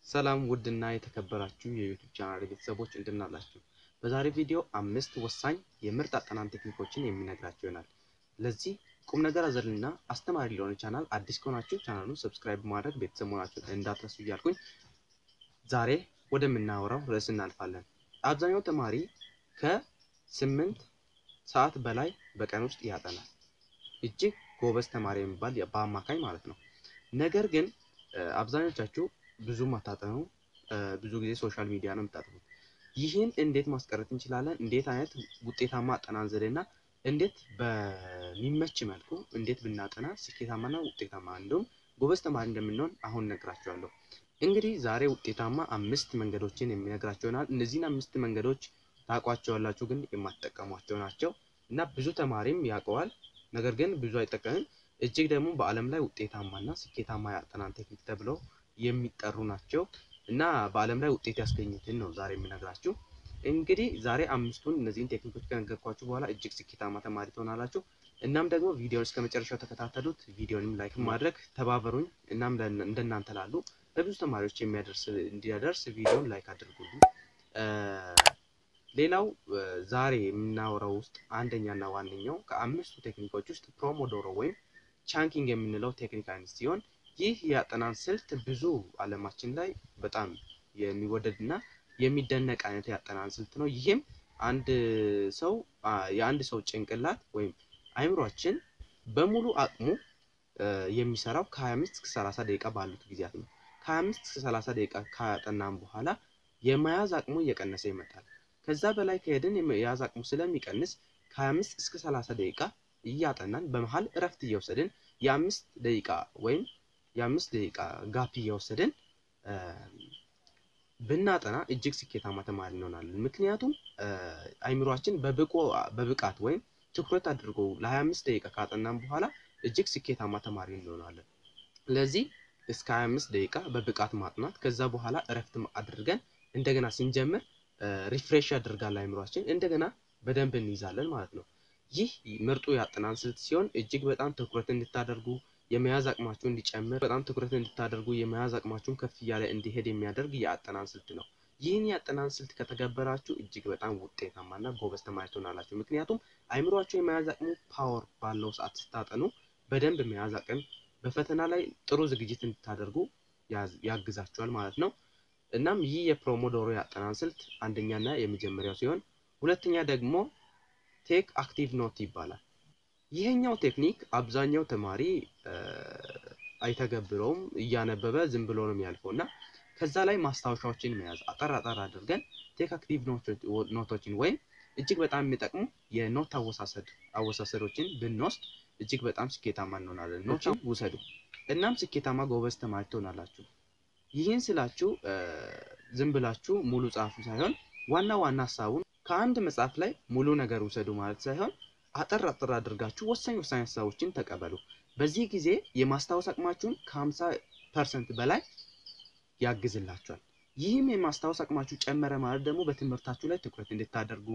ሰላም ውድና የተከበራችሁ የዩቱብ ቻናል ቤተሰቦች እንደናላችሁ። በዛሬ ቪዲዮ አምስት ወሳኝ የምርጥ አጠናን ቴክኒኮችን የሚነግራችሁ ይሆናል። ለዚህ ቁም ነገር አዘልና አስተማሪ ለሆነ ቻናል አዲስ ከሆናችሁ ቻናሉን ሰብስክራይብ ማድረግ ቤተሰብ መሆናችሁን እንዳትረሱ እያልኩኝ ዛሬ ወደምናወራው ርዕስ እናልፋለን። አብዛኛው ተማሪ ከስምንት ሰዓት በላይ በቀን ውስጥ ያጠናል። እጅግ ጎበዝ ተማሪ የሚባል በአማካኝ ማለት ነው። ነገር ግን አብዛኞቻችሁ ብዙም አታጠኑ፣ ብዙ ጊዜ ሶሻል ሚዲያ ነው የምታጠኑት። ይህን እንዴት ማስቀረት እንችላለን? እንዴት አይነት ውጤታማ አጠናን ዘዴና እንዴት በሚመች መልኩ እንዴት ብናጠና ስኬታማና ውጤታማ እንዲሁም ጎበዝ ተማሪ እንደምንሆን አሁን ነግራችኋለሁ። እንግዲህ ዛሬ ውጤታማ አምስት መንገዶችን የሚነግራቸው ይሆናል። እነዚህን አምስት መንገዶች ታውቋቸዋላችሁ፣ ግን የማትጠቀሟቸው ናቸው እና ብዙ ተማሪም ያውቀዋል፣ ነገር ግን ብዙ አይጠቀምም። እጅግ ደግሞ በዓለም ላይ ውጤታማና ስኬታማ የአጠናን ቴክኒክ ተብለው የሚጠሩ ናቸው እና በዓለም ላይ ውጤት ያስገኙትን ነው ዛሬ የምነግራችሁ። እንግዲህ ዛሬ አምስቱን እነዚህን ቴክኒኮች ከነገርኳችሁ በኋላ እጅግ ስኬታማ ተማሪ ትሆናላችሁ። እናም ደግሞ ቪዲዮን እስከ መጨረሻው ተከታተሉት። ቪዲዮንም ላይክ ማድረግ ተባበሩኝ። እናም እንደናንተ ላሉ ለብዙ ተማሪዎች የሚያደርስ እንዲያደርስ ቪዲዮን ላይክ አድርጉልኝ። ሌላው ዛሬ የምናወራው ውስጥ አንደኛና ዋነኛው ከአምስቱ ቴክኒኮች ውስጥ ፕሮሞዶሮ ወይም ቻንኪንግ የምንለው ቴክኒክ አይነት ሲሆን ይህ የአጠናን ስልት ብዙ ዓለማችን ላይ በጣም የሚወደድ እና የሚደነቅ አይነት የአጠናን ስልት ነው። ይህም አንድ ሰው የአንድ ሰው ጭንቅላት ወይም አይምሯችን በሙሉ አቅሙ የሚሰራው ከ25 እስከ 30 ደቂቃ ባሉት ጊዜያት ነው። ከ25 እስከ 30 ደቂቃ ካጠናን በኋላ የመያዝ አቅሙ እየቀነሰ ይመጣል። ከዛ በላይ ከሄድን የመያዝ አቅሙ ስለሚቀንስ ከ25 እስከ 30 ደቂቃ እያጠናን በመሀል እረፍት እየወሰድን የአምስት ደቂቃ ወይም የአምስት ደቂቃ ጋፕ እየወሰድን ብናጠና እጅግ ስኬታማ ተማሪ እንሆናለን። ምክንያቱም አይምሯችን በብቃት ወይም ትኩረት አድርጎ ለ25 ደቂቃ ካጠናን በኋላ እጅግ ስኬታማ ተማሪ እንሆናለን። ስለዚህ እስከ 25 ደቂቃ በብቃት ማጥናት፣ ከዛ በኋላ እረፍት አድርገን እንደገና ስንጀምር ሪፍሬሽ ያደርጋል አይምሯችን፣ እንደገና በደንብ እንይዛለን ማለት ነው። ይህ ምርጡ የአጠናን ስልት ሲሆን እጅግ በጣም ትኩረት እንድታደርጉ የመያዝ አቅማችሁ እንዲጨምር በጣም ትኩረት እንድታደርጉ የመያዝ አቅማችሁን ከፍ እያለ እንዲሄድ የሚያደርግ የአጠናን ስልት ነው። ይህን የአጠናን ስልት ከተገበራችሁ እጅግ በጣም ውጤታማና ጎበዝ ተማሪ ትሆናላችሁ። ምክንያቱም አይምሯችሁ የመያዝ አቅሙ ፓወር ባለው ሰዓት ስታጠኑ በደንብ መያዝ አቅም በፈተና ላይ ጥሩ ዝግጅት እንድታደርጉ ያግዛችኋል ማለት ነው። እናም ይህ የፕሮሞዶሮ የአጠናን ስልት አንደኛና የመጀመሪያው ሲሆን ሁለተኛ ደግሞ ቴክ አክቲቭ ኖት ይባላል። ይሄኛው ቴክኒክ አብዛኛው ተማሪ አይተገብረውም፣ እያነበበ ዝም ብሎ ነው የሚያልፈው እና ከዛ ላይ ማስታወሻዎችን መያዝ አጠር አጠር አድርገን ቴክ አክቲቭ ኖቶችን ወይም እጅግ በጣም የሚጠቅሙ የኖት አወሳሰድ አወሳሰዶችን ብንወስድ እጅግ በጣም ስኬታማ እንሆናለን። ኖችን ውሰዱ፣ እናም ስኬታማ ጎበዝ ተማሪ ትሆናላችሁ። ይህን ስላችሁ ዝም ብላችሁ ሙሉ ጻፉ ሳይሆን ዋና ዋና ሀሳቡን ከአንድ መጽሐፍ ላይ ሙሉ ነገር ውሰዱ ማለት ሳይሆን አጠር አጠር አድርጋችሁ ወሳኝ ወሳኝ ሀሳቦችን ተቀበሉ። በዚህ ጊዜ የማስታወስ አቅማችሁን ከ50 ፐርሰንት በላይ ያግዝላችኋል። ይህም የማስታወስ አቅማችሁ ጨመረ ማለት ደግሞ በትምህርታችሁ ላይ ትኩረት እንድታደርጉ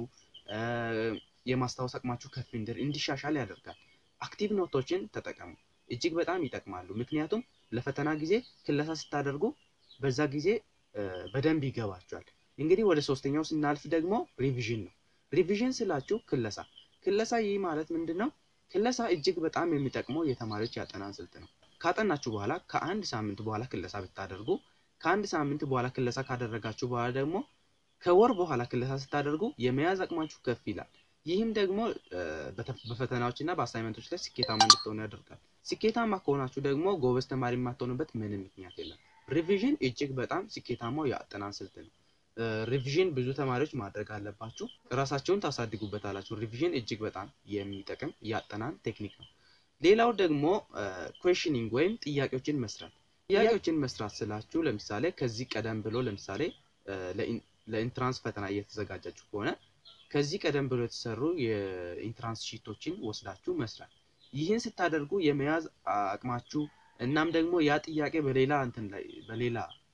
የማስታወስ አቅማችሁ ከፍ እንዲሻሻል ያደርጋል። አክቲቭ ኖቶችን ተጠቀሙ፣ እጅግ በጣም ይጠቅማሉ። ምክንያቱም ለፈተና ጊዜ ክለሳ ስታደርጉ በዛ ጊዜ በደንብ ይገባችኋል። እንግዲህ ወደ ሶስተኛው ስናልፍ ደግሞ ሪቪዥን ነው። ሪቪዥን ስላችሁ ክለሳ ክለሳ ይህ ማለት ምንድን ነው? ክለሳ እጅግ በጣም የሚጠቅመው የተማሪዎች ያጠናን ስልት ነው። ካጠናችሁ በኋላ ከአንድ ሳምንት በኋላ ክለሳ ብታደርጉ፣ ከአንድ ሳምንት በኋላ ክለሳ ካደረጋችሁ በኋላ ደግሞ ከወር በኋላ ክለሳ ስታደርጉ የመያዝ አቅማችሁ ከፍ ይላል። ይህም ደግሞ በፈተናዎች እና በአሳይመንቶች ላይ ስኬታማ እንድትሆኑ ያደርጋል። ስኬታማ ከሆናችሁ ደግሞ ጎበዝ ተማሪ የማትሆኑበት ምንም ምክንያት የለም። ሪቪዥን እጅግ በጣም ስኬታማው የአጠናን ስልት ነው። ሪቪዥን ብዙ ተማሪዎች ማድረግ አለባችሁ። እራሳቸውን ታሳድጉበታላችሁ። ሪቪዥን እጅግ በጣም የሚጠቅም የአጠናን ቴክኒክ ነው። ሌላው ደግሞ ኩዌሽኒንግ ወይም ጥያቄዎችን መስራት። ጥያቄዎችን መስራት ስላችሁ ለምሳሌ ከዚህ ቀደም ብሎ ለምሳሌ ለኢንትራንስ ፈተና እየተዘጋጃችሁ ከሆነ ከዚህ ቀደም ብሎ የተሰሩ የኢንትራንስ ሺቶችን ወስዳችሁ መስራት። ይህን ስታደርጉ የመያዝ አቅማችሁ እናም ደግሞ ያ ጥያቄ በሌላ እንትን ላይ በሌላ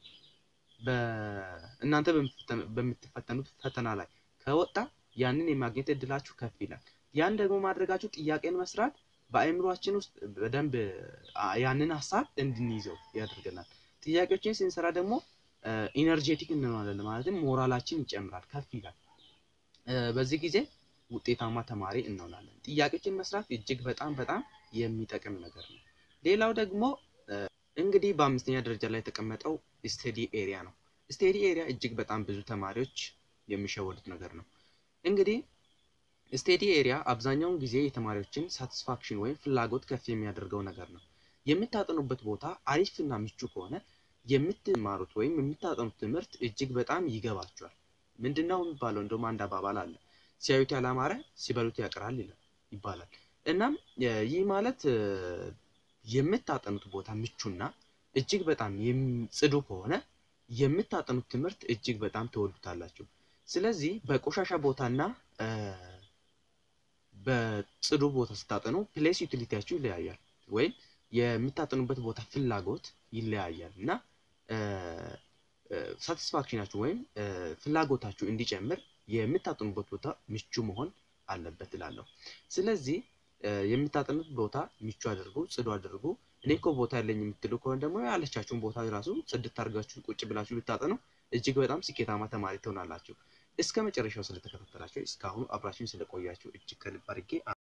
እናንተ በምትፈተኑት ፈተና ላይ ከወጣ ያንን የማግኘት እድላችሁ ከፍ ይላል። ያን ደግሞ ማድረጋችሁ ጥያቄን መስራት በአእምሯችን ውስጥ በደንብ ያንን ሀሳብ እንድንይዘው ያደርገናል። ጥያቄዎችን ስንሰራ ደግሞ ኢነርጄቲክ እንሆናለን ማለትም ሞራላችን ይጨምራል፣ ከፍ ይላል። በዚህ ጊዜ ውጤታማ ተማሪ እንሆናለን። ጥያቄዎችን መስራት እጅግ በጣም በጣም የሚጠቅም ነገር ነው። ሌላው ደግሞ እንግዲህ በአምስተኛ ደረጃ ላይ የተቀመጠው ስቴዲ ኤሪያ ነው። ስቴዲ ኤሪያ እጅግ በጣም ብዙ ተማሪዎች የሚሸወዱት ነገር ነው። እንግዲህ ስቴዲ ኤሪያ አብዛኛውን ጊዜ የተማሪዎችን ሳቲስፋክሽን ወይም ፍላጎት ከፍ የሚያደርገው ነገር ነው። የምታጠኑበት ቦታ አሪፍና ምቹ ከሆነ የምትማሩት ወይም የምታጠኑት ትምህርት እጅግ በጣም ይገባቸዋል። ምንድነው የሚባለው? እንደውም አንድ አባባል አለ፣ ሲያዩት ያላማረ ሲበሉት ያቅራል ይባላል። እናም ይህ ማለት የምታጠኑት ቦታ ምቹና እጅግ በጣም ጽዱ ከሆነ የምታጠኑት ትምህርት እጅግ በጣም ትወዱታላችሁ። ስለዚህ በቆሻሻ ቦታና በጽዱ ቦታ ስታጠኑ ፕሌስ ዩቲሊቲያችሁ ይለያያል፣ ወይም የምታጠኑበት ቦታ ፍላጎት ይለያያል እና ሳቲስፋክሽናችሁ ወይም ፍላጎታችሁ እንዲጨምር የምታጠኑበት ቦታ ምቹ መሆን አለበት እላለሁ። ስለዚህ የምታጠኑት ቦታ ምቹ አድርጉ፣ ጽዱ አድርጉ። እኔ እኮ ቦታ ያለኝ የምትሉ ከሆነ ደግሞ ያለቻችሁን ቦታ ራሱ ጽድት አድርጋችሁ ቁጭ ብላችሁ ብታጠኑ እጅግ በጣም ስኬታማ ተማሪ ትሆናላችሁ። እስከ መጨረሻው ስለተከታተላችሁ እስካሁኑ አብራችሁን ስለቆያችሁ እጅግ ከልብ አድርጌ